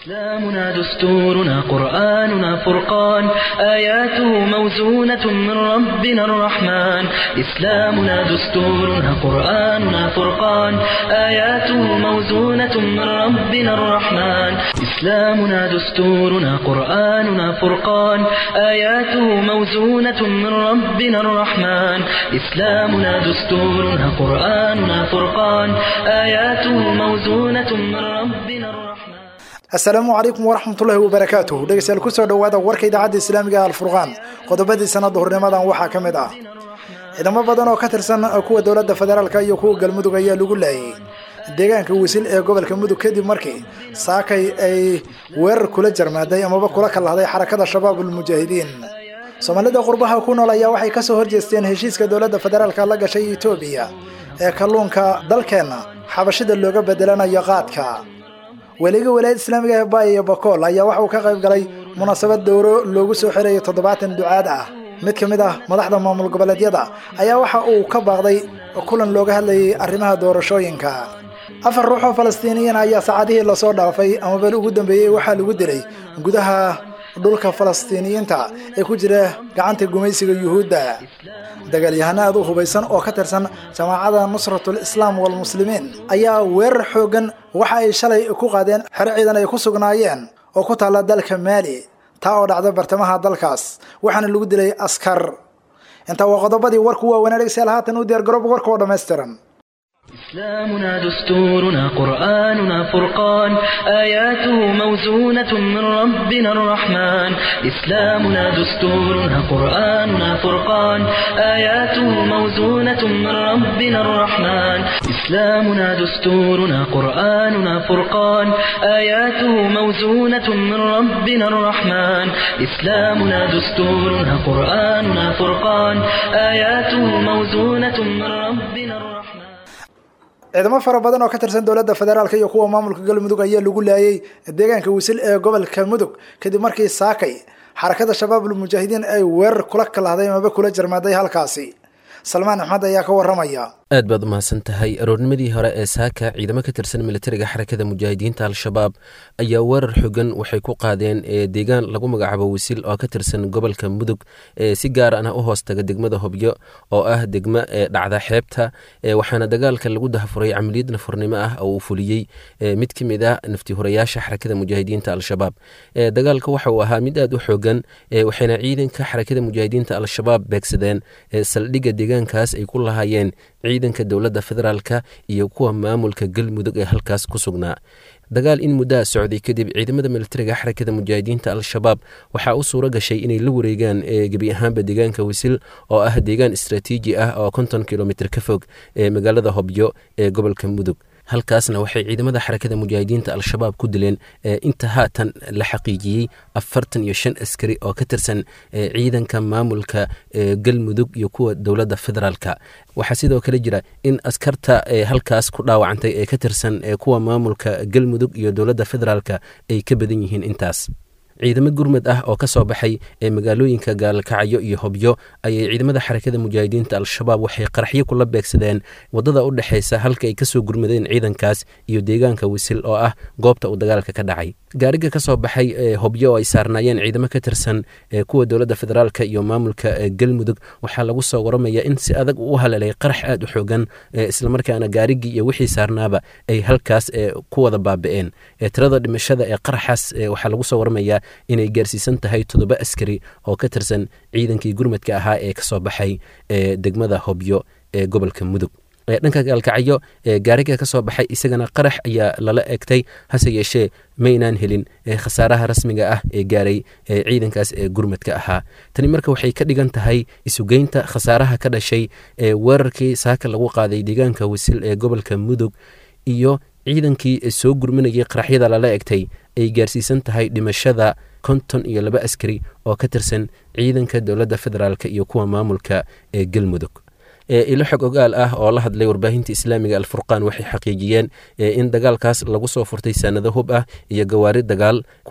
إسلامنا دستورنا قرآننا فرقان آياته موزونة من ربنا الرحمن إسلامنا دستورنا قرآننا فرقان آياته موزونة من ربنا الرحمن إسلامنا دستورنا قرآننا فرقان آياته موزونة من ربنا الرحمن إسلامنا دستورنا قرآننا فرقان آياته موزونة من ربنا الرحمن asalaamu calaykum waraxmatullaahi wabarakaatuh dhegeystayaal kusoo dhowaada warka idaacadda islaamiga ee alfurqaan qodobadii sanada hornimadan waxaa ka mid ah ciidamo badan oo ka tirsan kuwa dowladda federaalk iyo kuwa galmudug ayaa lagu laayay deegaanka wisil ee gobolka mudug kadib markii saakay ay weerar kula jarmaaday amaba kula kalahday xarakada shabaab ulmujaahidiin soomaalida qurbaha ku nool ayaa waxay kasoo horjeesteen heshiiska dowladda federaalk la gashay etoobiya ee kalluunka dalkeenna xabashida looga bedelanayo qaadka weliga walaayad islaamiga ee baay iyo bakool ayaa waxa uu ka qayb galay munaasabad dowro loogu soo xirayo toddobaatan ducaad ah mid ka mid ah madaxda maamul goboleedyada ayaa waxa uu ka baaqday kulan looga hadlayay arrimaha doorashooyinka afar ruux oo falastiiniyiin ayaa saacadihii lasoo dhaafay amaba ugu dambeeyey waxaa lagu dilay gudaha dhulka falastiiniyiinta ee ku jira gacanta gumaysiga yuhuudda dagaalyahano aad u hubaysan oo ka tirsan jamaacada nusratul islaam walmuslimiin ayaa weerar xoogan waxa ay shalay ku qaadeen xero ciidan ay ku sugnaayeen oo ku taalla dalka maali taa oo dhacda bartamaha dalkaas waxaana lagu dilay askar intaa waa qodobadii warku waa wanaagsayaal haatan u diyaar garooba warka oo dhammaystiran إسلامنا دستورنا قرآننا فرقان آياته موزونة من ربنا الرحمن إسلامنا دستورنا قرآننا فرقان آياته موزونة من ربنا الرحمن إسلامنا دستورنا قرآننا فرقان آياته موزونة من ربنا الرحمن إسلامنا دستورنا قرآننا فرقان آياته موزونة من ربنا الرحمن ciidamo fara badan oo ka tirsan dowladda federaalk iyo kuwa maamulka galmudug ayaa lagu laayay deegaanka wisil ee gobolka mudug kadib markii saakay xarakada shabaab ulmujaahidiin ay weerar kula kalahday amaba kula jarmaaday halkaasi salmaan axmed ayaa ka waramaya aad baad umahadsan tahay aroornimadii hore ee saaka ciidamo ka tirsan militariga xarakada mujaahidiinta al-shabaab ayaa weerar xogan waxay ku qaadeen deegaan lagu magacaabo wisil oo ka tirsan gobolka mudug si gaar ana u hoostaga degmada hobyo oo ah degmo dhacda xeebta waxaana dagaalka lagu dahafuray camaliyad nafurnimo ah oo uu fuliyey mid ka mid ah naftihurayaasha xarakada mujaahidiinta al-shabaab dagaalka waxa uu ahaa mid aad u xogan waxayna ciidanka xarakada mujaahidiinta al-shabaab beegsadeen saldhigga deegaankaas ay ku lahaayeen ciidanka dowladda federaalka iyo kuwa maamulka galmudug ee halkaas ku sugnaa dagaal in muddaa socday kadib ciidamada militariga xarakada mujaahidiinta al-shabaab waxaa u suuro gashay inay la wareegaan gebi ahaanba deegaanka wisil oo ah deegaan istraatiiji ah oo konton kilomitr ka fog ee magaalada hobyo ee gobolka mudug halkaasna waxay ciidamada xarakada mujaahidiinta al-shabaab ku dileen inta haatan la xaqiijiyey afartan iyo shan askari oo ka tirsan ciidanka maamulka galmudug iyo kuwa dowladda federaalka waxaa sidoo kale jira in askarta halkaas ku dhaawacantay ee ka tirsan kuwa maamulka galmudug iyo dowladda federaalka ay ka badan yihiin intaas ciidamo gurmad ah oo ka soo baxay ee magaalooyinka gaalkacyo iyo hobyo ayay ciidamada xarakada mujaahidiinta al-shabaab waxay qaraxyo kula beegsadeen wadada u dhexeysa halka ay kasoo gurmadeen ciidankaas iyo deegaanka wisil oo ah goobta uu dagaalka ka dhacay gaariga ka soo baxay hobyo oo ay saarnaayeen ciidamo ka tirsan kuwa dowladda federaalka iyo maamulka galmudug waxaa lagu soo waramaya in si adag uu u haleelay qarax aad u xoogan islamarkaana gaarigii iyo wixii saarnaaba ay halkaas ku wada baaba-een tirada dhimashada ee qaraxaas waxaa lagu soo waramaya inay gaarsiisan tahay toddoba askari oo ka tirsan ciidankii gurmadka ahaa ee kasoo baxay degmada hobyo ee gobolka mudug dhanka gaalkacyo gaariga ka soo baxay isagana qarax ayaa lala egtay hase yeeshee maynaan helin khasaaraha rasmiga ah ee gaaray ciidankaas ee gurmadka ahaa tani marka waxay ka dhigan tahay isugeynta khasaaraha ka dhashay ee weerarkii saaka lagu qaaday deegaanka wisil ee gobolka mudug iyo ciidankii soo gurmanayay qaraxyada lala egtay ay gaarsiisan tahay dhimashada konton iyo laba askari oo ka tirsan ciidanka dowladda federaalk iyo kuwa maamulka ee galmudug ilo xog ogaal ah oo la hadlay warbaahinta islaamiga alfurqaan waxay xaqiijiyeen in dagaalkaas lagu soo furtay sanado hub ah iyo gawaari dagaal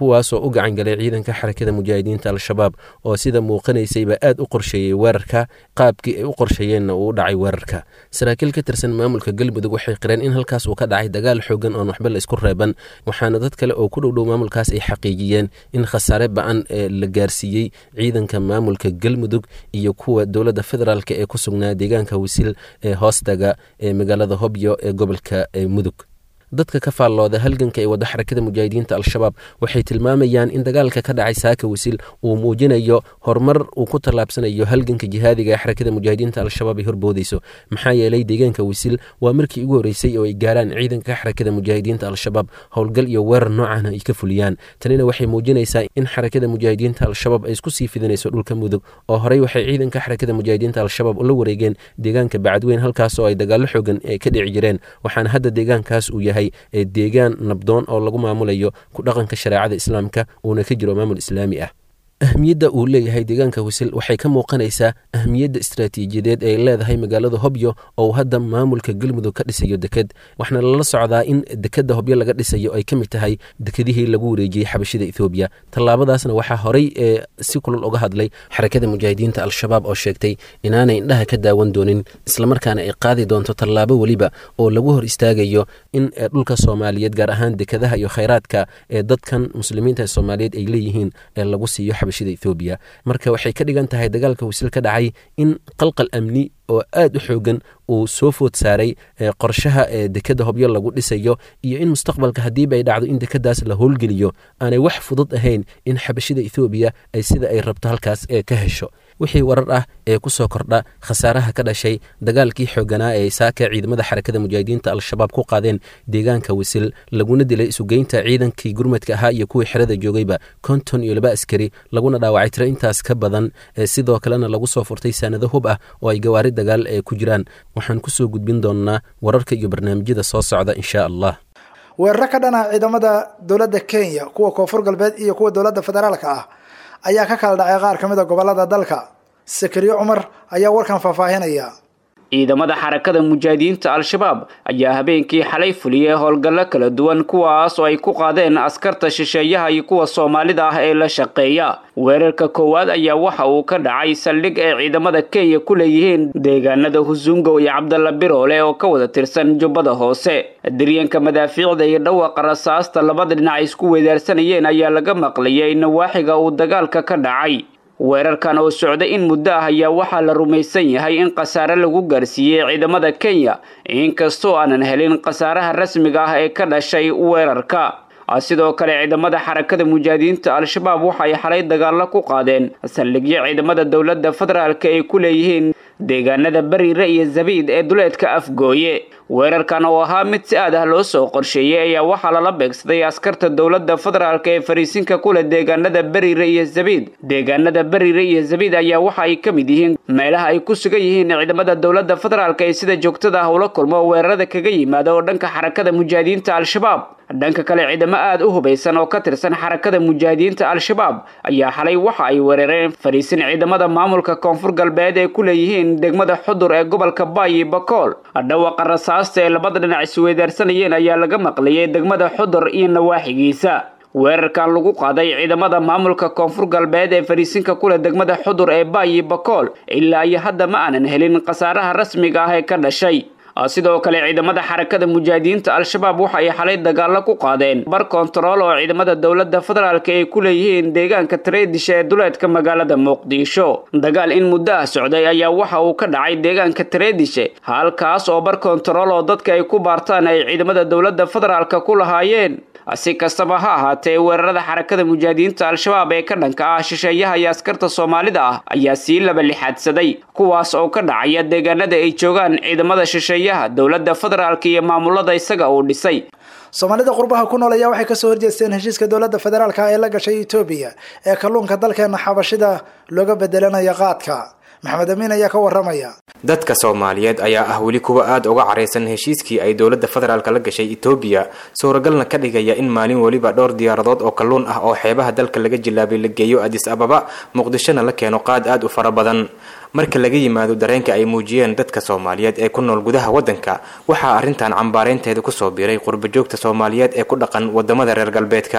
kuwaasoo u gacan galay ciidanka xarakada mujaahidiinta al-shabaab oo sida muuqanaysayba aad u qorsheeyey weerarka qaabkii ay u qorsheeyeenna uu u dhacay weerarka saraakiil ka tirsan maamulka galmudug waxay qireen in halkaas uu ka dhacay dagaal xoogan oon waxba la isku reeban waxaana dad kale oo ku dhowdhow maamulkaas ay xaqiijiyeen in khasaare ba-an la gaarsiiyey ciidanka maamulka galmudug iyo kuwa dowladda federaalk ee ku sugnaa deegaanka wisil ee hoostaga ee magaalada hobyo ee gobolka mudug dadka ka faallooda halganka ee wadda xarakada mujaahidiinta al-shabaab waxay tilmaamayaan in dagaalka ka dhacay saaka wisil uu muujinayo horumar uu ku tallaabsanayo halganka jihaadiga ee xarakada mujaahidiinta al-shabaab ay horboodayso maxaa yeelay deegaanka wisil waa markii ugu horreysay oo ay gaaraan ciidanka xarakada mujaahidiinta al-shabaab howlgal iyo weerar noocana ay ka fuliyaan tanina waxay muujinaysaa in xarakada mujaahidiinta al-shabaab ay isku sii fidinayso dhulka mudug oo horey waxay ciidanka xarakada mujaahidiinta al-shabaab ula wareegeen deegaanka bacadweyn halkaasoo ay dagaallo xoogan ka dhici jireen waxaana hadda deegaankaas uu yahay ee deegaan nabdoon oo lagu maamulayo ku dhaqanka shareecada islaamka uuna ka jiro maamul islaami ah ahmiyadda uu leeyahay deegaanka wisil waxay ka muuqanaysaa ahmiyadda istaraatiijiyadeed ee leedahay magaalada hobyo oo hadda maamulka galmudug ka dhisayo deked waxaana lala socdaa in dekeda hobyo laga dhisayo ay ka mid tahay dekedihii lagu wareejiyey xabashida ethoobiya tallaabadaasna waxaa horey ee si kulul uga hadlay xarakada mujaahidiinta al-shabaab oo sheegtay inaanay indhaha ka daawan doonin islamarkaana ay qaadi doonto tallaabo weliba oo lagu hor istaagayo in dhulka soomaaliyeed gaar ahaan dekadaha iyo khayraadka ee dadkan muslimiinta soomaaliyeed ay leeyihiin ee lagu siiyo ethoobiya marka waxay ka dhigan tahay dagaalka wisil ka dhacay in qalqal amni oo aad u xoogan uu soo food saaray qorshaha ee dekeda hobyo lagu dhisayo iyo in mustaqbalka haddiiba ay dhacdo in dekadaas la howlgeliyo aanay wax fudud ahayn in xabashida ethoobiya ay sida ay rabto halkaas ee ka hesho wixii warar ah ee ku soo kordha khasaaraha ka dhashay dagaalkii xooganaa ee saaka ciidamada xarakada mujaahidiinta al-shabaab ku qaadeen deegaanka wisil laguna dilay isugeynta ciidankii gurmadka ahaa iyo kuwii xerada joogayba konton iyo laba askari laguna dhaawacay tiro intaas ka badan sidoo kalena lagu soo furtay saanado hub ah oo ay gawaari dagaal ee ku jiraan waxaan kusoo gudbin doonnaa wararka iyo barnaamijyada soo socda insha allah weeraro ka dhana ciidamada dowladda kenya kuwa koonfur galbeed iyo kuwa dowladda federaalka ah ayaa ka kala dhacay qaar ka mid a gobolada dalka sakariyo cumar ayaa warkan faahfaahinaya ciidamada xarakada mujaahidiinta al-shabaab ayaa habeenkii xalay fuliyey howlgallo kala duwan kuwaas oo ay ku qaadeen askarta shisheeyaha iyo kuwa soomaalida ah ee la shaqeeya weerarka koowaad ayaa waxa uu ka dhacay saldhig ay ciidamada kenya ku leeyihiin deegaanada husungow iyo cabdalla biroole oo ka wada tirsan jubbada hoose daryanka madaafiicda iyo dhawaqa rasaasta labada dhinac isku weedaarsanayeen ayaa laga maqlayay nawaaxiga uu dagaalka ka dhacay weerarkan oo socda in muddo ah ayaa waxaa la rumaysan yahay in khasaare lagu gaarsiiyey ciidamada kenya inkastoo aanan helin khasaaraha rasmiga ah ee ka dhashay weerarka sidoo kale ciidamada xarakada mujaahidiinta al-shabaab waxay xalay dagaallo ku qaadeen saldhigyo ciidamada dowladda federaalk ay ku leeyihiin deegaanada bariire iyo zabiid ee duleedka afgooye weerarkan oo ahaa mid si aad ah loo soo qorsheeyey ayaa waxaa lala beegsaday askarta dowladda federaalk ee fariisinka kuleh deegaanada bariire iyo zabiid deegaanada bariire iyo zabiid ayaa waxa ay ka mid yihiin meelaha ay ku sugan yihiin ciidamada dowladda federaalk ee sida joogtada ah ula kulmo weerarada kaga yimaada oo dhanka xarakada mujaahidiinta al-shabaab dhanka kale ciidamo aad u hubaysan oo ka tirsan xarakada mujaahidiinta al-shabaab ayaa xalay waxa ay weerareen fariisin ciidamada maamulka koonfur galbeed ee ku leeyihiin degmada xudur ee gobolka baayi bakool dhawaqa rasaasta ee labada dhinac isweydaarsanayeen ayaa laga maqlayay degmada xudur iyo nawaaxigiisa weerarkan lagu qaaday ciidamada maamulka koonfur galbeed ee fariisinka kuleh degmada xudur ee baayi bakool ilaa iyo hadda ma aanan helin khasaaraha rasmiga ah ee ka dhashay sidoo kale ciidamada xarakada mujaahidiinta al-shabaab waxa ay xalay dagaallo ku qaadeen bar kontarool oo ciidamada dowladda federaalk ay ku leeyihiin deegaanka tareedisha ee duleedka magaalada muqdisho dagaal in muddo ah socday ayaa waxa uu ka dhacay deegaanka tareedishe halkaas oo bar kontarool oo dadka ay ku baartaan ay ciidamada dowladda federaalk ku lahaayeen si kastaba ha ahaatee weerarada xarakada mujaahidiinta al-shabaab ee ka dhanka ah shisheeyaha iyo askarta soomaalida ah ayaa sii laba lixaadsaday kuwaas oo ka dhacaya deegaanada ay joogaan ciidamada shisheeyaha dowladda federaalk iyo maamulada isaga uu dhisay soomaalida qurbaha ku nool ayaa waxay kasoo horjeesteen heshiiska dowladda federaalka ee la gashay etoobiya ee kalluunka dalkeena xabashida looga bedelanaya qaadka maxamed amiin ayaa ka waramaya dadka soomaaliyeed ayaa ah weli kuwa aada uga caraysan heshiiskii ay dowladda federaalk la gashay etoobiya suuragalna ka dhigaya in maalin weliba dhowr diyaaradood oo kalluun ah oo xeebaha dalka laga jilaabay la geeyo adis ababa muqdishona la keeno qaad aada u fara badan marka laga yimaado dareenka ay muujiyeen dadka soomaaliyeed ee ku nool gudaha waddanka waxaa arrintan cambaareynteeda kusoo biiray qurbajoogta soomaaliyeed ee ku dhaqan wadamada reer galbeedka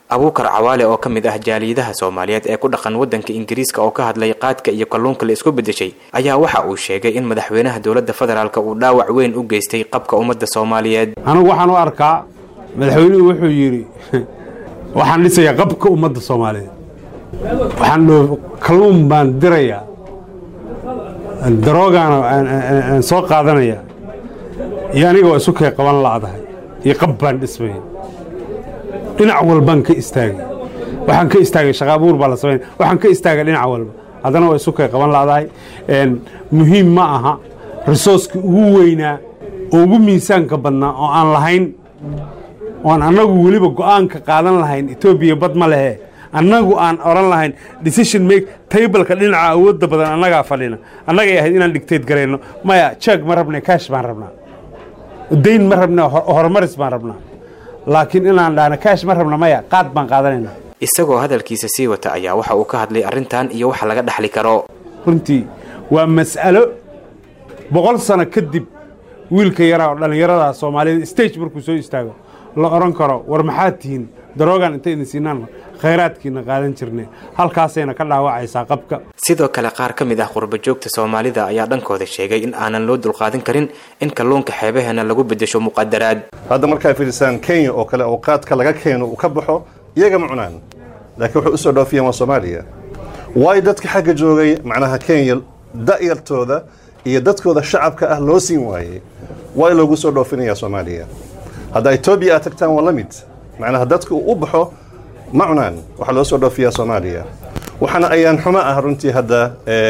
abuukar cawaale oo ka mid ah jaaliyadaha soomaaliyeed ee ku dhaqan waddanka ingiriiska oo ka hadlay qaadka iyo kalluunka la isku beddeshay ayaa waxa uu sheegay in madaxweynaha dowladda federaalk uu dhaawac weyn u geystay qabka ummadda soomaaliyeed anigu waxaan u arkaa madaxweynuhu wuxuu yidhi waxaan dhisayaa qabka ummadda soomaaliyeed waxaan dhoo kalluun baan dirayaa daroogaana aan soo qaadanaya iyo anigoo isu kay qaban la'dahay iyo qab baan dhismaya dhinac walbaan ka istaagay waxaan ka istaagay shaqaabuur baa la samayn waxaan ka istaagay dhinac walba haddana waa isu kay qaban la'dahay muhiim ma aha risooskii ugu weynaa oo ugu miisaanka badnaa oo aan lahayn oan annagu weliba go'aanka qaadan lahayn etoobiya bad ma lehe annagu aan oran lahayn decision make tableka dhinaca awoodda badan annagaa fadhina annagay ahayd inaan dhigteed garayno maya jeeg ma rabna kaash baan rabnaa dayn ma rabna horumaris baan rabnaa laakiin inaan dhahna kaash ma rabna maya qaad baan qaadanayna isagoo hadalkiisa sii wata ayaa waxa uu ka hadlay arrintan iyo waxa laga dhaxli karo runtii waa mas'alo boqol sano kadib wiilka yaraa oo dhallinyarada soomaaliyeed stage markuu soo istaago la odhan karo war maxaad tihiin daroogan inta idin siinaan khayraadkiina qaadan jirnay halkaasayna ka dhaawacaysaa qabka sidoo kale qaar ka mid ah qurbajoogta soomaalida ayaa dhankooda sheegay in aanan loo dulqaadan karin in kalluunka xeebaheena lagu beddesho muqadaraad hadda markaa fiirsaan kenya oo kale oo qaadka laga keeno uu ka baxo iyaga ma cunaan laakiin waxay usoo dhoofiyeen waa soomaaliya waayo dadka xagga joogay macnaha kenya da'yartooda iyo dadkooda shacabka ah loo siin waayey waa loogu soo dhoofinaya soomaaliya hadda etoobiya aad tagtaan waa la mid macnaha dadka uu u baxo ma cunaan waxaa loo soo dhoofiyaa soomaaliya waxaana ayaan xumo ah runtii hadda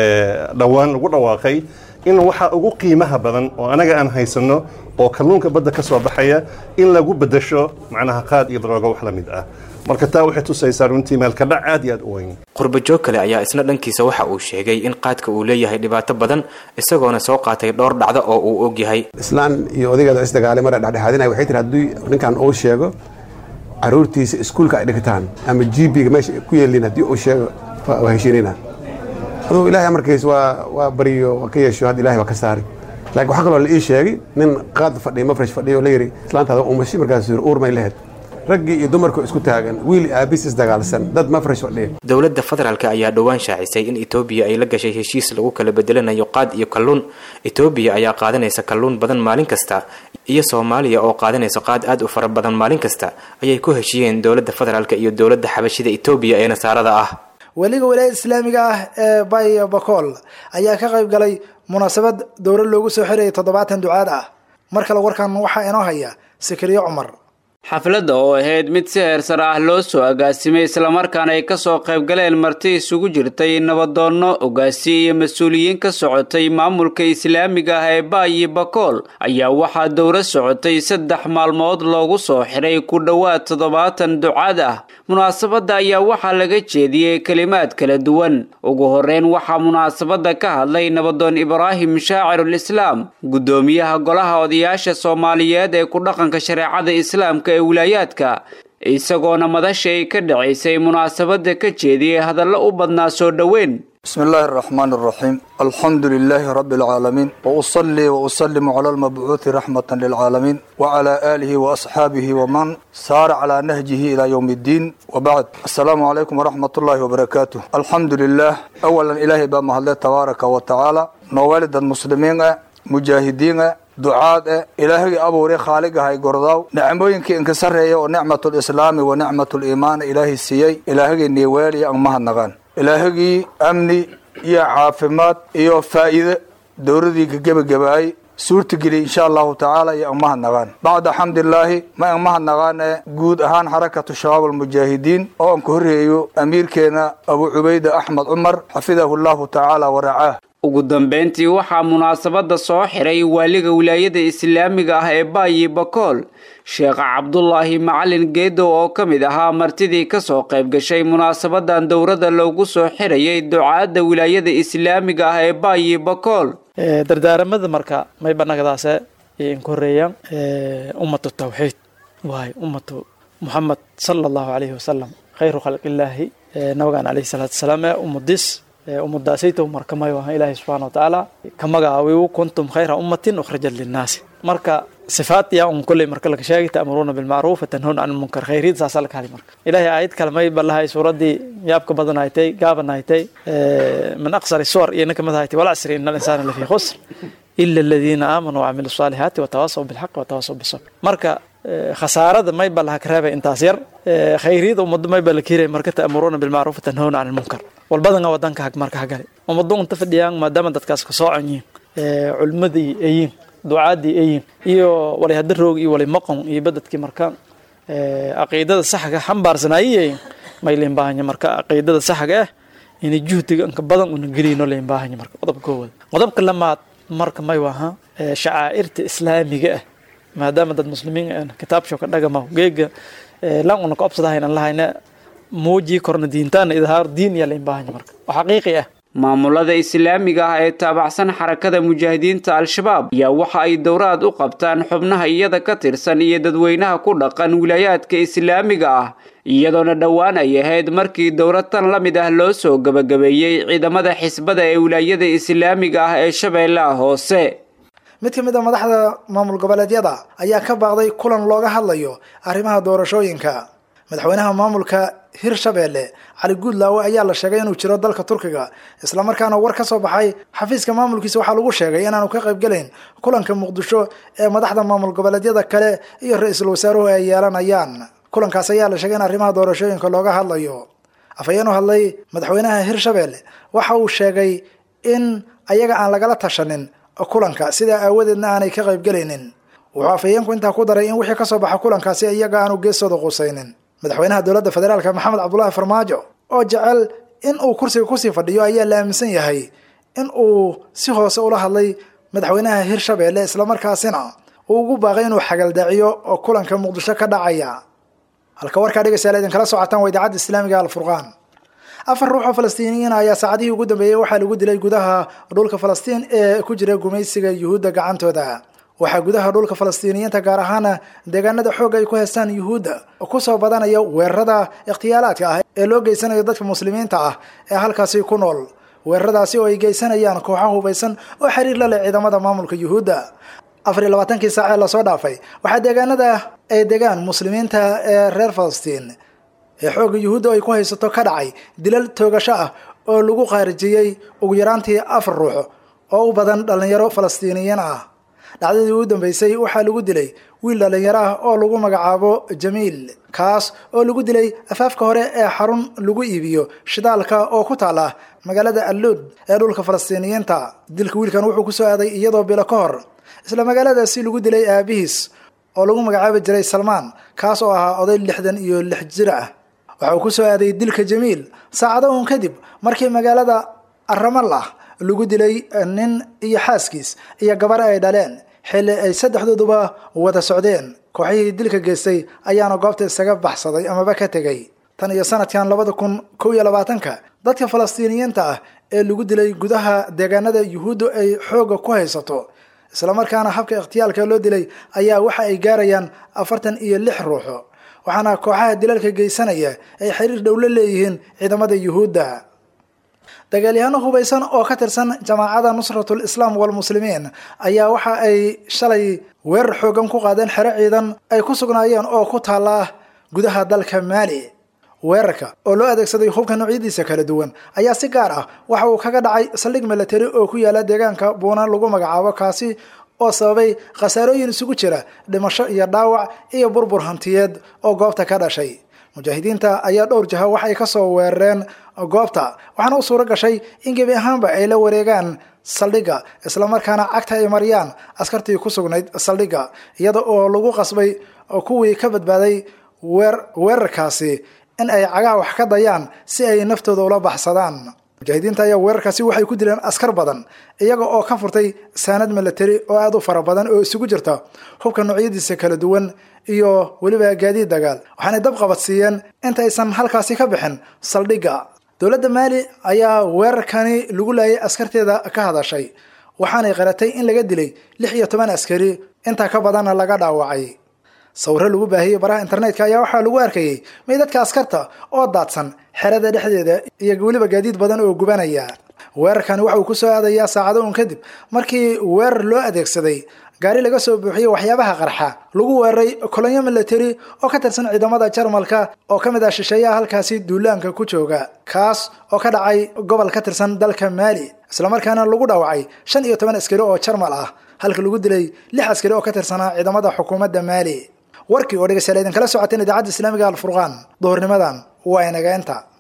dhowaan lagu dhawaaqay in waxa ugu qiimaha badan oo anaga aan haysanno oo kalluunka badda ka soo baxaya in lagu beddesho macnaha qaad iyo daroogo wax la mid ah marka taa waxay tusaysaa runtii meelkadhac aad iyo aad u weyn qurbajoog kale ayaa isna dhankiisa waxa uu sheegay in qaadka uu leeyahay dhibaato badan isagoona soo qaatay dhowr dhacdo oo uu og yahay islaan iyo odageeda isdagaalay mara dhexdhexaadinaya waxay tiri haddii ninkan uu sheego caruurtiisa iskuulka ay dhigtaan ama gbiga meesha ku yeelin haddii uu sheego waa heshiinayna aduu ilahay amarkiis waa waa bariyo waa ka yeesho hadda ilahay waa ka saari laakiin waxaa kaloo la ii sheegay nin qaad fadhiyo mafresh fadhiyo oo la yidhi islaantaada umashi markaasuu yidhi uur may lahayd raggii iyo dumarku isku taagan wiil aabis isdagaalsan dad mafresh fadhiya dowladda federaalk ayaa dhowaan shaacisay in etoobiya ay la gashay heshiis lagu kala bedelanayo qaad iyo kalluun etoobiya ayaa qaadanaysa kalluun badan maalin kasta iyo soomaaliya oo qaadanaysa qaad aad u fara badan maalin kasta ayay ku heshiyeen dowladda federaalk iyo dowladda xabashida etoobiya ee nasaarada ah weliga walaayada islaamiga ah ee bay bakool ayaa ka qayb galay munaasabad dowlad loogu soo xirayay toddobaatan ducaad ah mar kale warkan waxaa inoo haya sakariye cumar xafladda oo ahayd mid si heersar ah loo soo agaasimay islamarkaana ay kasoo qayb galeen marti isugu jirtay nabadoonno ogaasi iyo mas-uuliyiin ka socotay maamulka islaamiga ah ee baayi bakool ayaa waxaa dowla socotay saddex maalmood loogu soo xiray ku dhowaad toddobaatan ducaad ah munaasabadda ayaa waxaa laga jeediyey kelimaad kala duwan ugu horeyn waxaa munaasabadda ka hadlay nabadoon ibraahim shaacirul islaam guddoomiyaha golaha odayaasha soomaaliyeed ee ku dhaqanka shareecada islaamka ee wilaayaadka isagoona madasha ay ka dhacaysay munaasabadda ka jeediyey hadallo u badnaa soo dhoweyn بسم الله الرحمن الرحيم الحمد لله رب العالمين وأصلي وأسلم على المبعوث رحمة للعالمين وعلى آله وأصحابه ومن سار على نهجه إلى يوم الدين وبعد السلام عليكم ورحمة الله وبركاته الحمد لله أولا إلهي بما الله تبارك وتعالى نوالد المسلمين مجاهدين ducaad eh ilaahagii abuuray khaaligahay gordaaw nicmooyinkii inka sarreeya oo nicmatlislaami wa nicmatuliimaan ilaahay siiyey ilaahagii niiweeliya ang mahadnaqaan ilaahagii amni iyo caafimaad iyo faa'iide dowladii ka gebagabaayay suurtageliy insha allahu tacaala iyo ang mahadnaqaan bacda xamdilaahi ma ang mahadnaqaan ee guud ahaan xarakatu shabaab almujaahidiin oo aan ka horreeyo amiirkeena abu cubayda axmed cumar xafidahu llahu tacaala waracaah ugu dambeyntii waxaa munaasabadda soo xiray waaliga wilaayada islaamiga ah ee baayi bakool sheekh cabdulaahi macalin geedow oo ka mid ahaa martidii kasoo qayb gashay munaasabadan dowladda loogu soo xirayay ducaadda wilaayada islaamiga ah ee baayi bakool dardaaramada marka may banagdaase inka horeeyaan ummatu tawxiid waay ummatu muxamed sala allahu calayhi wasalam khayru khalqillaahi nabigaan calayhi salaatu wasalaam ee ummadis ummadaasayto markamayo aha ilaahay subxaana wa tacaala ka magacaawiyu kuntum khayra ummatin ukhrajat linnaasi marka sifaat yaa un kulley marka laga sheegay ta'muruuna bilmacruuf watanhawna can lmunkar khayriid saasaa laga hadlay marka ilaahay aayad kale may balahay suuraddii yaabka badan haytay gaaban haytay min aqsari suwar iyo ninka mid haytay walcasri ina alinsaana lafii khusr ila aladiina aamanuu wacamilu saalihaati watawaasaw bilxaq watawaasaw bisabr marka khasaarada may ba laha ka reebay intaas yar khayriyada ummado may ba la kiiray marka ta'muruuna bilmacruuf watanhawna can lmunkar walbadanga wadanka hag marka hagale ummado unta fadhiyaan maadaama dadkaas ka soocan yihiin culimadii ayiin ducaadii ayiin iyo walay hadda roog iyo walay maqon iyo badadkii marka caqiidada saxga xambaarsanaayiyayin may leen baahanya marka caqiidada saxga ah inay juhdiga inka badan una gelino leen baahanya marka qodobka koowada qodobka lamaad marka may waha shacaa'irta islaamiga ah maadaama dad muslimiin kitaabsho ka dhagama geega lan una ka obsadahaynan lahayna muujii korna diintaana idhaar diin yaa leen baahanya marka oo xaqiiqi ah maamulada islaamiga ah ee taabacsan xarakada mujaahidiinta al-shabaab ayaa waxa ay dowraad u qabtaan xubnaha iyada ka tirsan iyo dadweynaha ku dhaqan wilaayaadka islaamiga ah iyadoona dhowaan ay ahayd markii dowlad tan la mid ah loo soo gebagabeeyey ciidamada xisbada ee wilaayada islaamiga ah ee shabeellaha hoose mid ka mid a madaxda maamul goboleedyada ayaa ka baaqday kulan looga hadlayo arrimaha doorashooyinka madaxweynaha maamulka hirshabeelle cali guudlaawe ayaa la sheegay inuu jiro dalka turkiga islamarkaana war ka soo baxay xafiiska maamulkiisa waxaa lagu sheegay inaanu ka qaybgelayn kulanka muqdisho ee madaxda maamul goboleedyada kale iyo ra-iisul wasaaruhu ay yeelanayaan kulankaas ayaa la sheegay in arrimaha doorashooyinka looga hadlayo afhayeen u hadlay madaxweynaha hirshabeelle waxa uu sheegay in ayaga aan lagala tashanin kulanka sidaa aawadeedna aanay ka qaybgelaynin wuxuu afhayeenku intaa ku daray in wixii kasoo baxa kulankaasi iyaga aanu geestooda qusaynin madaxweynaha dowladda federaalk maxamed cabdulaahi farmaajo oo jecel in uu kursiga kusii fadhiyo ayaa la aaminsan yahay in uu si hoose ula hadlay madaxweynaha hirshabeelle islamarkaasina uu ugu baaqay inuu xagaldaaciyo oo kulanka muqdisho ka dhacaya halka warkaa dhegeystayaal idinkala socotaan waa idaacadda islaamiga alfurqaan afar ruux oo falastiiniyiin ayaa saacadihii ugu dambeeyey waxaa lagu dilay gudaha dhulka falastiin ee ku jira gumaysiga yuhuudda gacantooda waxaa gudaha dhulka falastiiniyiinta gaar ahaana deegaanada xoog ay ku haystaan yuhuudda kusoo badanaya weerarada ikhtiyaalaadka ah ee loo geysanayo dadka muslimiinta ah ee halkaasi ku nool weeraradaasi oo ay geysanayaan kooxo hubaysan oo xiriir la leh ciidamada maamulka yuhuudda afar iyo labaatankii saac ee lasoo dhaafay waxaa deegaanada ay degaan muslimiinta ee reer falastiin ee xoogga yuhuudda ay ku haysato ka dhacay dilal toogasho ah oo lagu khaarijiyey ugu yaraantii afar ruux oo u badan dhallinyaro falastiiniyiin ah dhacdadii ugu dambeysay waxaa lagu dilay wiil dhallinyaro ah oo lagu magacaabo jamiil kaas oo lagu dilay afaafka hore ee xarun lagu iibiyo shidaalka oo ku taala magaalada alluud ee dhulka falastiiniyiinta dilka wiilkan wuxuu kusoo aaday iyadoo bilo ka hor isla magaaladaasi lagu dilay aabihiis oo lagu magacaabi jiray salmaan kaas oo ahaa oday lixdan iyo lix jir ah waxa uu kusoo aaday dilka jamiil saacado uun kadib markii magaalada aramallah lagu dilay nin iyo xaaskiis iyo gabar ay dhaleen xilli ay saddexdooduba wada socdeen kooxihii dilka geystay ayaana goobta isaga baxsaday amaba ka tegay tan iyo sanadkan labada kun kow iyo labaatanka dadka falastiiniyiinta ah ee lagu dilay gudaha deegaanada yuhuuddu ay xoogga ku haysato islamarkaana habka ikhtiyaalka loo dilay ayaa waxa ay gaarayaan afartan iyo lix ruuxo waxaana kooxaha dilalka geysanaya ay xiriir dhow la leeyihiin ciidamada yuhuudda dagaalyahaano hubaysan oo ka tirsan jamaacada nusratul islaam walmuslimiin ayaa waxa ay shalay weerar xoogan ku qaadeen xero ciidan ay ku sugnaayeen oo ku taala gudaha dalka maali weerarka oo loo adeegsaday hubka noocyadiisa kala duwan ayaa si gaar ah waxa uu kaga dhacay saldhig milatari oo ku yaala deegaanka buuna lagu magacaabo kaasi oo sababay khasaarooyin isugu jira dhimasho iyo dhaawac iyo burbur hantiyeed oo goobta ka dhashay mujaahidiinta ayaa dhowr jaha waxay ka soo weerareen goobta waxaana u suuro gashay in gebi ahaanba ay la wareegaan saldhigga islamarkaana cagta ay mariyaan askartii ku sugnayd saldhigga iyada oo lagu qasbay kuwii ka badbaaday weer weerarkaasi in ay cagaha wax ka dayaan si ay naftooda ula baxsadaan mujaahidiinta ayaa weerarkaasi waxay ku dileen askar badan iyaga oo ka furtay saanad milatari oo aada u fara badan oo isugu jirta hubka noocyadiisa kala duwan iyo weliba gaadiid dagaal waxaanay dab qabadsiiyeen inta aysan halkaasi ka bixin saldhigga dowladda maali ayaa weerarkani lagu laayay askarteeda ka hadashay waxaanay qaratay in laga dilay lix iyo toban askari intaa ka badanna laga dhaawacay sawiro lagu baahiyey baraha internetka ayaa waxaa lagu arkayey meydadka askarta oo daadsan xerada dhexdeeda iyo weliba gaadiid badan oo gubanaya weerarkani waxa uu ku soo aadayaa saacado un kadib markii weerar loo adeegsaday gaari laga soo buuxiyey waxyaabaha qarxa lagu weeraray kolonyo military oo ka tirsan ciidamada jarmalka oo ka mid ah shisheeyaha halkaasi duulaanka ku jooga kaas oo ka dhacay gobol ka tirsan dalka maali islamarkaana lagu dhaawacay shan iyo toban askari oo jarmal ah halka lagu dilay lix askari oo ka tirsanaa ciidamada xukuumadda maali warkii oo dhegeystayaal idinkala socoteen idaacadda islaamiga alfurqaan duhurnimadan waa inageenta